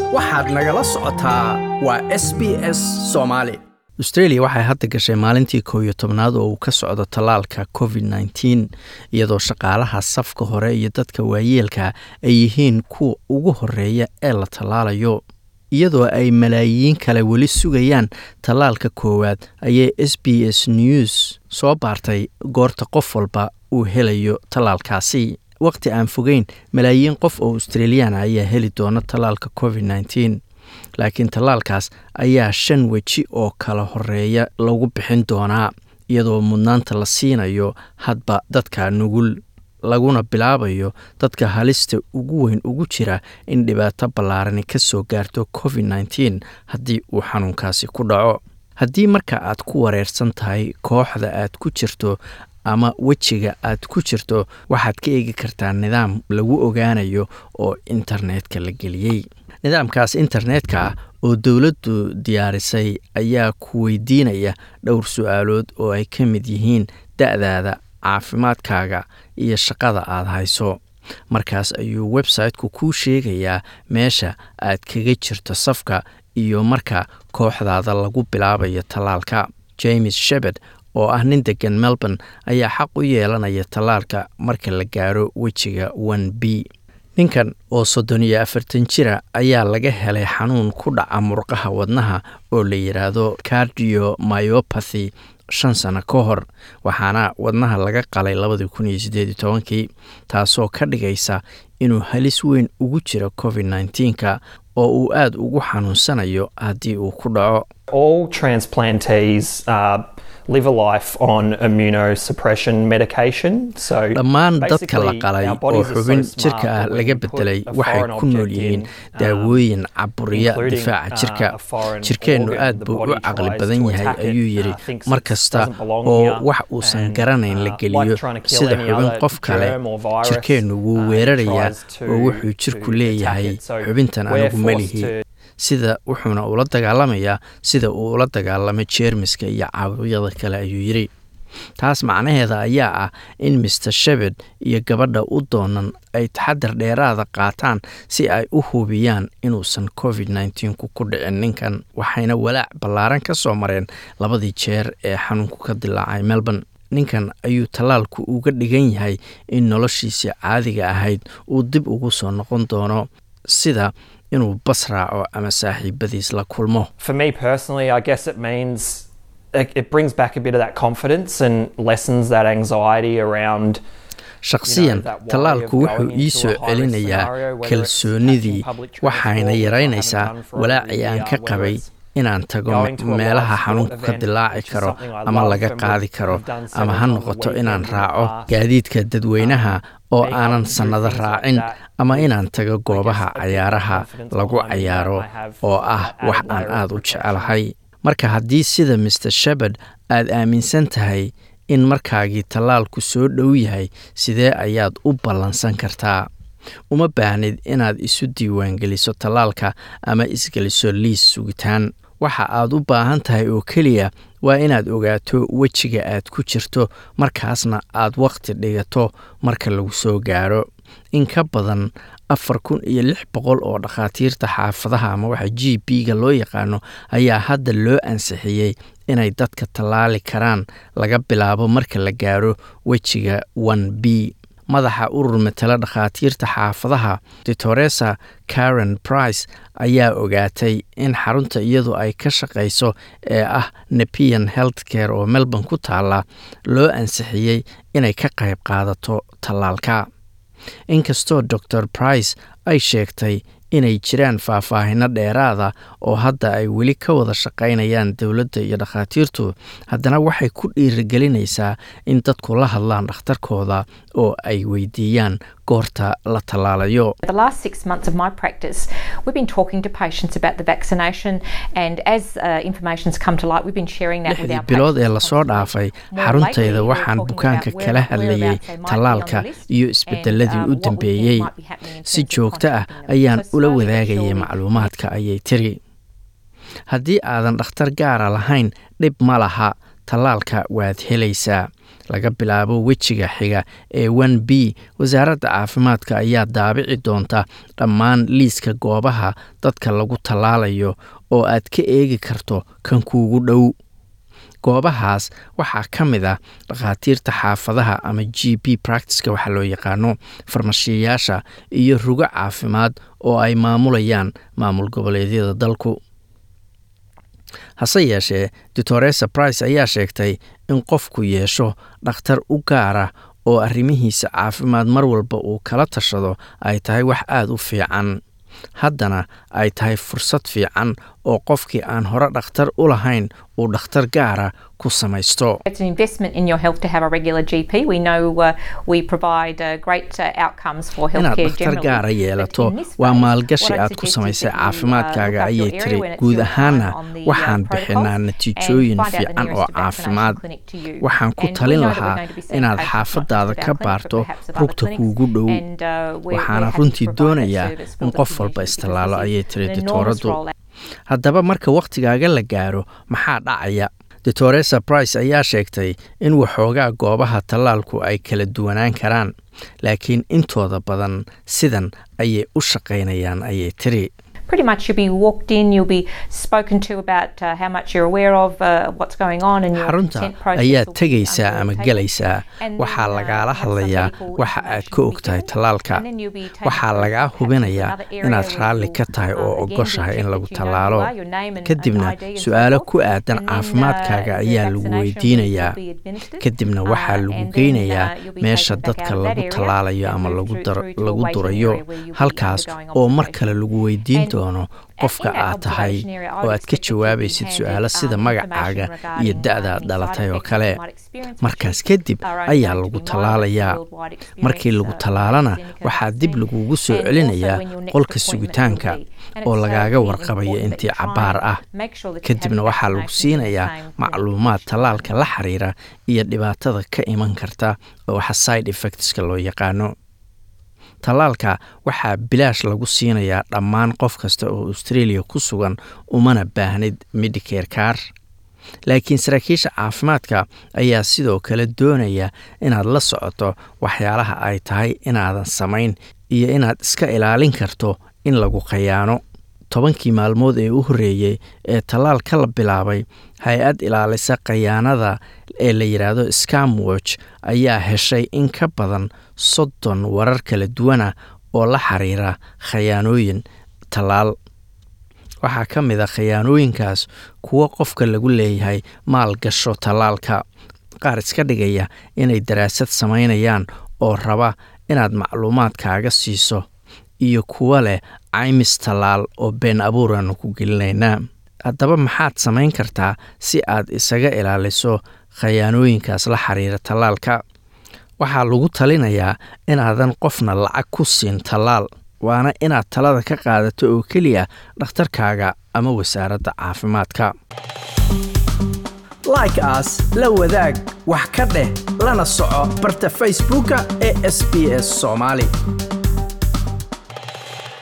waxaad nagala socotaa waa s b s soomaali austreeliya waxay hadda gashay maalintii kow iyo tobnaad oo uu ka socdo tallaalka covid nneteen iyadoo shaqaalaha safka hore iyo dadka waayeelka ay yihiin kuwa ugu horeeya ee la tallaalayo iyadoo ay malaayiin kale weli sugayaan tallaalka koowaad ayay s b s news soo baartay goorta qof walba uu helayo tallaalkaasi waqti aan fogeyn malaayiin qof oo australiyaana ayaa heli doona tallaalka covid nneteen laakiin tallaalkaas ayaa shan weji oo kala horeeya lagu bixin doonaa iyadoo mudnaanta la siinayo hadba dadka nugul laguna bilaabayo dadka halista ugu weyn ugu jira in dhibaato ballaarani ka soo gaarto covid nneteen haddii uu xanuunkaasi ku dhaco haddii marka aad ku wareersan tahay kooxda aad ku jirto ama wejiga aad ku jirto waxaad ka eegi kartaa nidaam lagu ogaanayo oo internetka la geliyey nidaamkaas internetka ah oo dowladdu diyaarisay ayaa ku weydiinaya dhowr su-aalood oo ay ka mid yihiin da-daada caafimaadkaaga iyo shaqada aad hayso markaas ayuu website-ku kuu sheegayaa meesha aad kaga jirto safka iyo marka kooxdaada lagu bilaabayo tallaalka james shebard oo ah nin degan melbourne ayaa xaq u yeelanaya tallaalka marka la gaaro wejiga one b ninkan oo soddon iyo afartan jira ayaa laga helay xanuun ku dhaca murqaha wadnaha oo la yidhaahdo cardiomyopathy shan sano ka hor waxaana wadnaha laga qalay labadii kun iyo siddeed iyo tobankii taasoo ka dhigaysa inuu halis weyn ugu jiro covid nneteenka oo uu aada ugu xanuunsanayo haddii uu ku dhaco All transplantees uh, live a life on immunosuppression medication. So dhammaan dadka la basically, qalay our oo bodies are so xubin smart jirka ah that we laga can put bedelay a waxay foreign ku nool object yihiin in, um, daawooyin caburiya including, difaaca uh, jirka a foreign jirkeennu organ. aad The buu u body caqli tries badan to yahay attack it, ayuu uh, yidhi thinks mar it kasta doesn't belong oo here, wax uusan and, garanayn la uh, geliyo like trying to kill sida any xubin other qof kale germ or virus, jirkeennu wuu uh, weerarayaa tries to- oo wuxuu jirku to attack leeyahay it. So xubintan we're anigu ma forced lihi to- sida wuxuuna ula dagaalamayaa sida uu ula dagaalamay jeermiska iyo caawiyada kale ayuu yidhi taas macnaheeda ayaa ah in master shebard iyo gabadha u doonan ay taxadar dheeraada qaataan si ay u hubiyaan inuusan covid nneteenku ku dhicin ninkan waxayna walaac ballaaran ka soo mareen labadii jeer ee xanuunku ka dilaacay melbourne ninkan ayuu tallaalku uga dhigan yahay in noloshiisii caadiga ahayd uu dib ugu soo noqon doono sida inuu bas raaco ama saaxiibadiis la kulmo For me personally, I guess it means it, it brings back a bit of that confidence and lessens that anxiety around shakhsiyan that worry tallaalku of wuxuu going ii into soo a high-risk celinayaa scenario, whether it's kalsoonidii catching public waxayna transport, which I yaraynaysaa haven't done for over walaacii a aan year, ka whether qabay it's inaan tago going to a meelaha live xanuunku sport ka event, dilaaci which is karo something I ama love laga and qaadi would karo have done ama several ha times a noqoto weekend inaan in the raaco past. gaadiidka dadweynaha oo being able aanan to do sannado things like raacin that ama with, inaan tago I guess, goobaha a bit more cayaaraha confidence lagu behind me that cayaaro I have oo ah that wax added aan layer of aada u protection. jecelahay marka haddii sida master shebard aad aaminsan tahay in markaagii tallaalku soo dhow yahay sidee ayaad u ballansan kartaa uma baahnid inaad isu diiwaangeliso tallaalka ama isgeliso liis sugitaan waxa aad u baahan tahay oo keliya waa inaad ogaato wejiga aad ku jirto markaasna aad wakhti dhigato marka lagu soo gaaro in ka badan afar kun iyo lix boqol oo dhakhaatiirta xaafadaha ama waxa g b ga loo yaqaano ayaa hadda loo ansixiyey inay dadka tallaali karaan laga bilaabo marka la gaaro wejiga one b madaxa urur matala dhakhaatiirta xaafadaha ditoresa karen price ayaa ogaatay in xarunta iyadu ay ka shaqayso ee ah nepian health care oo melbourne ku taala loo ansixiyey inay ka qayb qaadato tallaalka inkastoo dor price ay sheegtay inay jiraan faahfaahino dheeraada oo hadda ay weli ka wada shaqaynayaan dowladda iyo dhakhaatiirtu haddana waxay ku dhiirigelinaysaa in dadku la hadlaan dhakhtarkooda oo ay weydiiyaan goorta la tallaalayo The last six months of my practice, we've been talking to patients about the vaccination, and as uh, information's come to light, we've been sharing that with lixdii our bilood ee patients lasoo constantly. dhaafay More xaruntayda lately, we're waxaan talking bukaanka about kala where- hadlayay whereabouts they might be on tallaalka the list iyo and, isbedeladii um, u what we think dambeeyey might be happening in si terms of joogto ah contacting them. ayaan So ula slowly but wadaagayay surely- macluumaadka ayay tiri haddii aadan dhakhtar gaara lahayn dhib ma laha tallaalka waad helaysaa laga bilaabo wejiga xiga ee n b wasaaradda caafimaadka ayaa daabici doonta dhammaan liiska goobaha dadka lagu tallaalayo oo aad ka eegi karto kan kuugu dhow goobahaas waxaa ka mid ah dhakhaatiirta xaafadaha ama g b practiceka waxaa loo yaqaano farmashiyayaasha iyo rugo caafimaad oo ay maamulayaan maamul goboleedyada dalku hase yeeshee doctoresa brice ayaa sheegtay in qofku yeesho dhakhtar u gaara oo arrimihiisa caafimaad mar walba uu kala tashado ay tahay wax aada u fiican haddana ay tahay fursad fiican oo qofkii aan hore dhakhtar u lahayn uu dhakhtar gaara ku samaysto It's an investment in your health to have a regular GP. We know uh, we provide uh, great uh, outcomes for inaad healthcare dhakhtar generally. gaara But yeelato in this waa phase, maalgashi what I'd aad ku suggest is samaysay that you, uh, caafimaadkaaga look up ayay your tiri area when it's guud your ahaana time on the, uh, waxaan protocols bixinaa and natiijooyin find out the fiican nearest oo vaccination caafimaad clinic to you. waxaan ku And we talin know that we're lahaa going to be seeing inaad patients not just xaafadaada at ka our clinic, baarto but perhaps at other rugta clinics. kuugu dhow And, uh, we're- we're waxaana happy to runtii provide that doonayaa service for in the qof walba community because istallaalo this is ayay tiri an enormous dictooraddu rollout. haddaba marka wakhtigaaga la gaaro maxaa dhacaya doctoresa brice ayaa sheegtay in waxoogaa goobaha tallaalku ay kala duwanaan karaan laakiin intooda badan sidan ayay u shaqaynayaan ayay tiri Pretty much you'll be walked in, you'll be spoken to about uh, how much you're aware of uh, what's going on and your xarunta consent process ayaad will be tegaysaa ama undertaken. gelaysaa And waxaa then, uh, lagaala have some hadlayaa medical waxa aad information ka will og be tahay given. tallaalka And then you'll be taken waxaa to lagaa perhaps hubinayaa another area inaad where raalli you'll, ka tahay uh, oo again be ogoshahay in checked lagu that you know who tallaalo you are, your name and- kadibna and ID and so su-aalo forth. ku aadan And then, uh, caafimaadkaaga the ayaa lagu vaccination will weydiinayaa be administered. kadibna Uh, waxaa lagu and then, geynayaa uh, you'll be meesha taken back dadka out of that lagu area tallaalayo and ama moved lagu through- dar- through to a lagu waiting durayo area where you'll be halkaas undergoing oo mar observation. kale lagu weydiin And doono qofka in that aad tahay observation area, I oo would aad ka expect that you'll be jawaabaysid handed, su-aalo sida um, magacaaga information iyo regarding, da-da uh, aad any dhalatay side oo effects kale you might experience, markaas which kadib are only ayaa going to lagu be minor tallaalayaa worldwide experience, markii lagu uh, tallaalana AstraZeneca waxaa dib vaccine. lagugu soo And celinayaa also when your next qolka appointment sugitaanka will be. And oo it's, uh, lagaaga really warqabaya important intii that you try cabaar and ah make sure that you have kadibna your waxaa lagu vaccinations in the siinayaa same clinic macluumaad each time. tallaalka la xiriira iyo dhibaatada ka iman karta oo waxa side effectska loo yaqaano tallaalka waxaa bilaash lagu siinayaa dhammaan qof kasta oo australia ku sugan umana baahnid medicare car laakiin saraakiisha caafimaadka ayaa sidoo kale doonaya inaad la socoto waxyaalaha ay tahay inaadan samayn iyo inaad iska ilaalin karto in lagu khayaano tobankii maalmood ee u horreeyey ee tallaalka la bilaabay hay-ad ilaalisa khayaanada ee la yidhaahdo scamwatch ayaa heshay in ka badan soddon warar kala duwana oo la xiriira khayaanooyin tallaal waxaa ka mid a khayaanooyinkaas kuwo qofka lagu leeyahay maal gasho tallaalka qaar iska dhigaya inay daraasad samaynayaan oo raba inaad macluumaadkaaga siiso iyo kuwo leh caymis tallaal oo been abuuraanu ku gelinaynaa haddaba maxaad samayn kartaa si aad isaga ilaaliso khayaanooyinkaas la xiriira tallaalka waxaa lagu talinayaa inaadan qofna lacag ku siin tallaal waana inaad talada ka qaadato oo keliya dhakhtarkaaga ama wasaaradda caafimaadka like as la wadaag wax ka dheh lana soco barta facebooka ee sb s soomaali